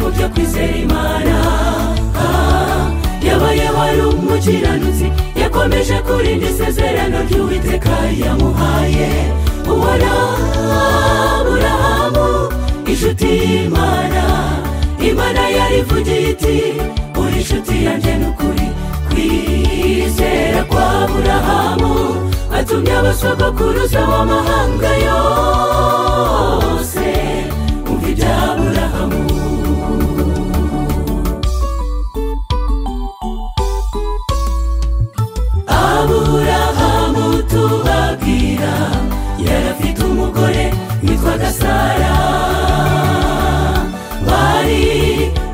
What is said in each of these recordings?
mu byo kwizera imana yabaye wari umukiranutsi yakomeje kurinda isezerano ry'uwiteka yamuhaye ubona aburahamu inshuti y'imana imana yarivugiye iti uri inshuti yanjye n'ukuri kwizera kwa aburahamu atumye abasogokuruza w'amahanga yose umva ibya aburahamu aburahamu tubabwira yarafite umugore witwaga sara bari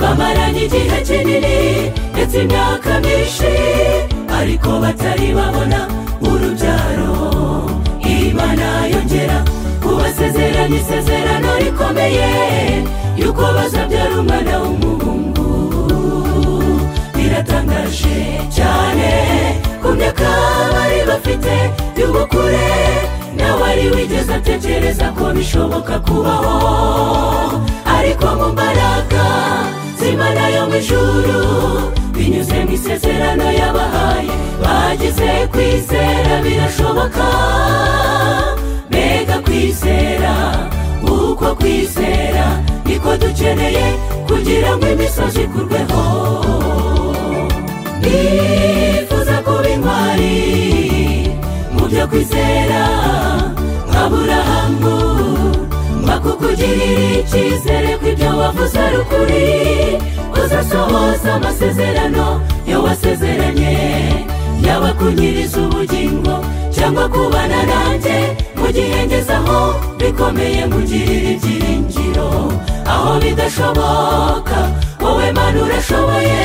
bamaranye igihe kinini ndetse imyaka myinshi ariko batari babona urubyaro imana yongera kubasezeranya isezerano rikomeye yuko bazabyara umwana w'umuhungu biratangaje cyane ku myaka bari bafite y'ubukure nawe ari wigeze atekereza ko bishoboka kubaho ariko mu mbaraga z'imana yo mu ijuru binyuze mu isezerano yabahaye bagize kwizera birashoboka mbega kwizera uko kwizera niko dukeneye kugira ngo imisozi ikurweho nifuza kuba intwari mu byo kwizera nk'aburahamu bakukugirira icyizere ko ibyo wavuze ari ukuri uzasohoza amasezerano yo wasezeranye yaba kunyiriza ubugingo cyangwa kubana nanjye mu gihe ngezeho bikomeye mugirira ibyiringiro aho bidashoboka wowe mana urashoboye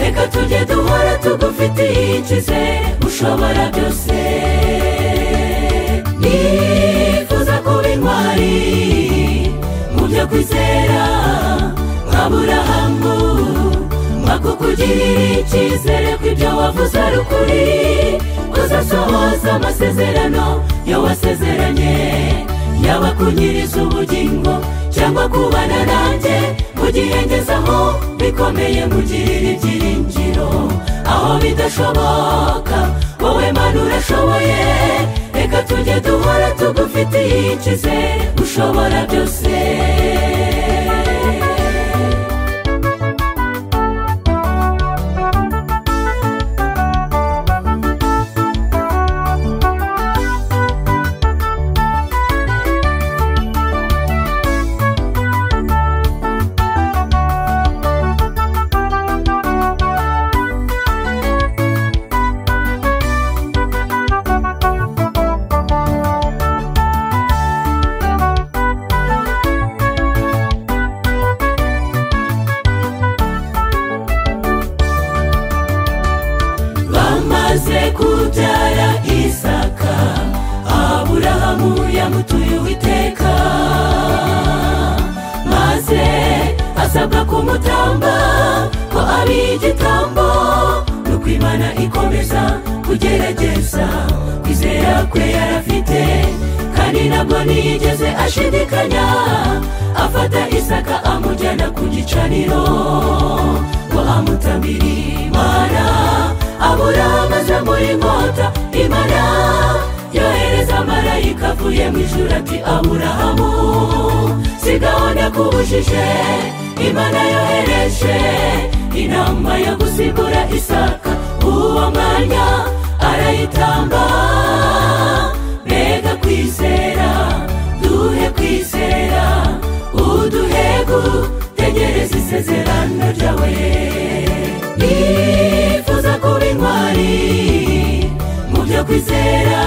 reka tujye duhora tugufitiye icyizere ushobora byose nifuza kuba intwari mu byo kwizera nk'aburahamu bakukugirira icyizere ko ibyo wavuze ari ukuri uzasohoza amasezerano yo wasezeranye yaba kunyiriza ubugingo cyangwa kubana nanjye mu gihe ngezeho bikomeye mugirira ibyiringiro aho bidashoboka wowe mana urashoboye reka tujye duhora tugufitiye icyizere ushobora byose bamaze kubyara isaka aburahamu yamutuye uwiteka maze asabwa kumutamba ko ari igitambo nuko imana ikomeza kugerageza kwizera kwe yarafite kandi ntabwo ntiyigeze ashidikanya afata isaka amujyana ku gicaniro ngo amutambire imana aburahamu aza muri nkota imana yohereza marayika avuye mu ijuru ati aburahamu sigaho ndakubujije imana yohereje inama yo gusigura isaka uwo mwanya arayitamba mbega kwizera duhe kwizera uduhegu tegereza isezerano ryawe nifuza kuba intwari mu byo kwizera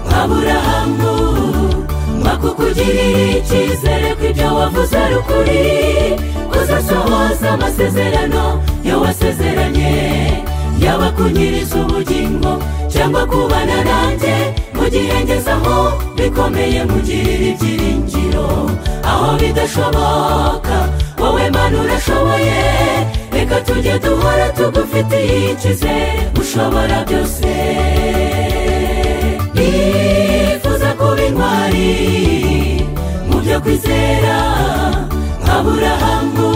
nk'aburahamu bakukugirira icyizere ko ibyo wavuze ari ukuri uzasohoza amasezerano yo wasezeranye yaba kunyiriza ubugingo cyangwa kubana nanjye mu gihe ngezeho bikomeye mugirira ibyiringiro aho bidashoboka wowe mana urashoboye reka tujye duhora tugufitiye icyizere ushobora byose nifuza kuba intwari mu byo kwizera nk'aburahamu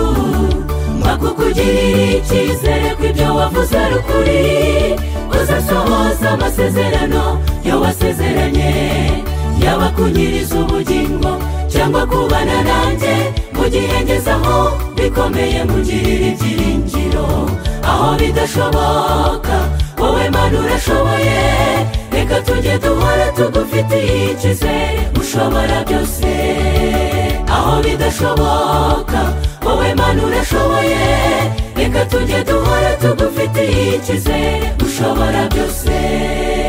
kugirira icyizere kw'ibyo wavuze ari ukuri uzasohoza amasezerano yo wasezeranye yaba kunyiriza ubugingo cyangwa kubana nanjye mu gihe ngezeho bikomeye mugirira ibyiringiro aho bidashoboka wowe mana urashoboye reka tujye duhora tugufitiye icyizere ushobora byose aho bidashoboka wowe mana urashoboye reka tujye duhora tugufitiye icyizere ushobora byose